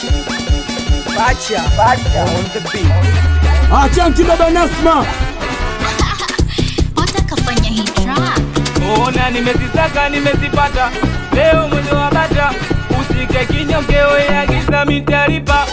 Bacha, bacha on the beat. Achanti baba Nasma, watakafanya hii track Ona nimezisaka nimezipata, leo mwendo wa bata, usike kinyongeo ya giza mitaripa.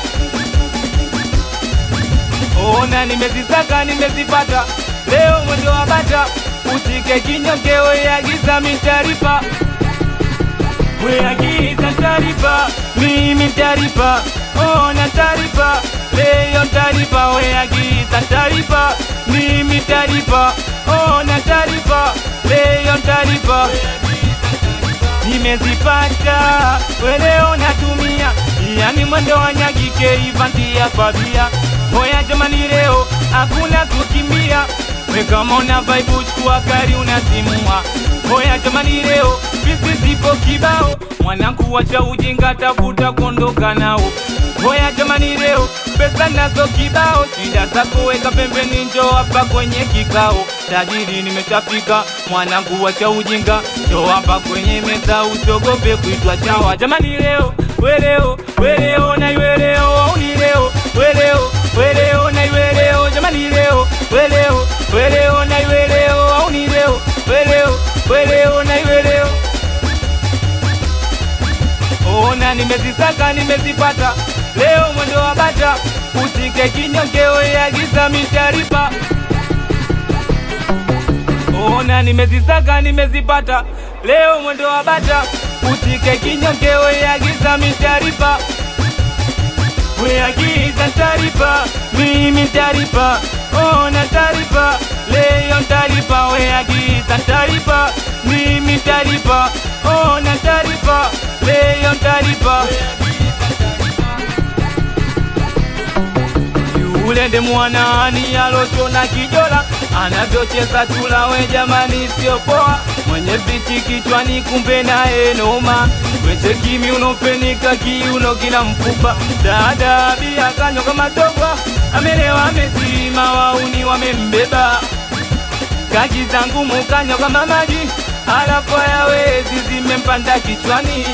Ona nimezisaka nimezipata, leo mwendo wa bata, usike kinyongeo ya giza mitaripa. Wea giza taripa, mimi taripa, ona taripa, leo taripa, wea giza taripa, mimi taripa, ona taripa, leo taripa. Nimezipata, weleo natumia, yani mwendo wa nyagike ivantia pabia. Hoya jamani leo, hakuna kukimbia, we kama una vibe chukua gari unasimua. Hoya jamani leo, pisi zipo kibao, mwanangu wacha ujinga, tafuta kuondoka nao. Hoya jamani leo, pesa nazo kibao, shida zako weka pembeni, njoo hapa kwenye kikao. Tajiri nimeshafika, mwanangu wacha ujinga, njoo hapa kwenye meza, usiogope kuitwa chawa. Jamani leo, weleo, weleo na iweleo, au ni leo, weleo, weleo na iweleo, jamani leo, weleo, weleo na iweleo, au ni leo, weleo, weleo na iweleo. Ona nimezisaka nimezipata, leo mwendo wa bata, usike kinyongeo ya giza mitaripa. Ona nimezisaka nimezipata, leo mwendo wa bata, usike kinyongeo ya giza mitaripa. Wea giza taripa, mimi taripa, ona taripa, leo taripa, wea giza taripa, mimi taripa, ona taripa, leo taripa. Yule ndi mwanani alochona kijola anavyocheza chula, we jamani, sio poa. Mwenye viti kichwani, kumbe naye noma. Weche kimi unopenika kiuno kila mfupa. Dada bia kanywa kama togwa, amelewa amezima, wauni wamembeba. Kaki zangu mukanywa kama maji, alafu hayawezi zimempanda kichwani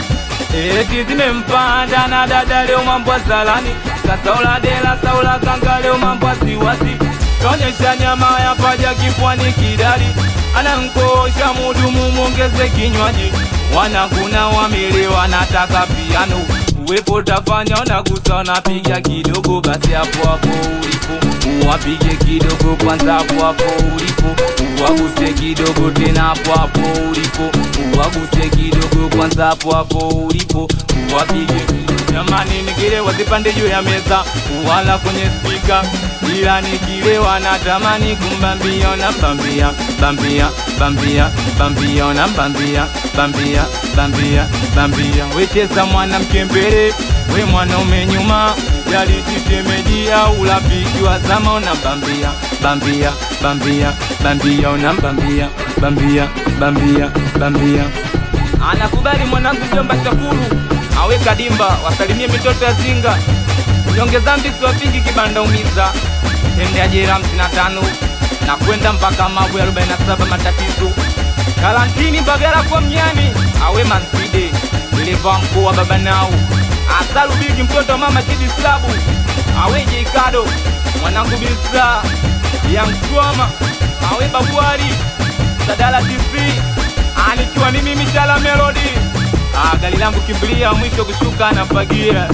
eti zimempanda na dada leo mambo salani kasaula dela saula kanga leo mambo siwasi kaonyesha nyama ya paja kifuani kidali anankosha mudumu mwongeze kinywaji wanakuna wamili wanataka piano uwepo tafanya unagusa napiga kidogo basi hapo hapo ulipo uwapige kidogo kwanza hapo hapo ulipo uwaguse kidogo tena hapo hapo ulipo uwaguse kidogo kwanza hapo hapo ulipo uwapige jamani nikilewa zipande juu ya meza wala kwenye spika ila nikilewa natamani kumbambia na bambia bambia bambia bambia na bambia bambia bambia bambia wecheza mwanamke mbele we mwanaume nyuma yalisitemeji au rafiki wa zama unambambia bambia bambia bambia unambambia bambia bambia bambia anakubali mwanangu mjomba Shakuru aweka dimba wasalimie mitoto ya zinga nyonge zambi siwapingi kibanda umiza tende ajira hamsini na tano na kwenda mpaka mabu ya arobaini na saba matatizo karantini bagara kwa mnyani awe manside dereva mkuu wa baba nao asalubiki mtoto wa mama chidi slabu awe jikado mwanangu bisa yangswama awe babuari sadala tv anikiwa mimi michala melodi Ah, gari langu kimbilia mwisho kushuka na fagia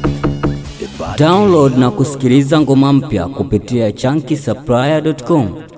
download na kusikiliza ngoma mpya kupitia chunky supplier.com.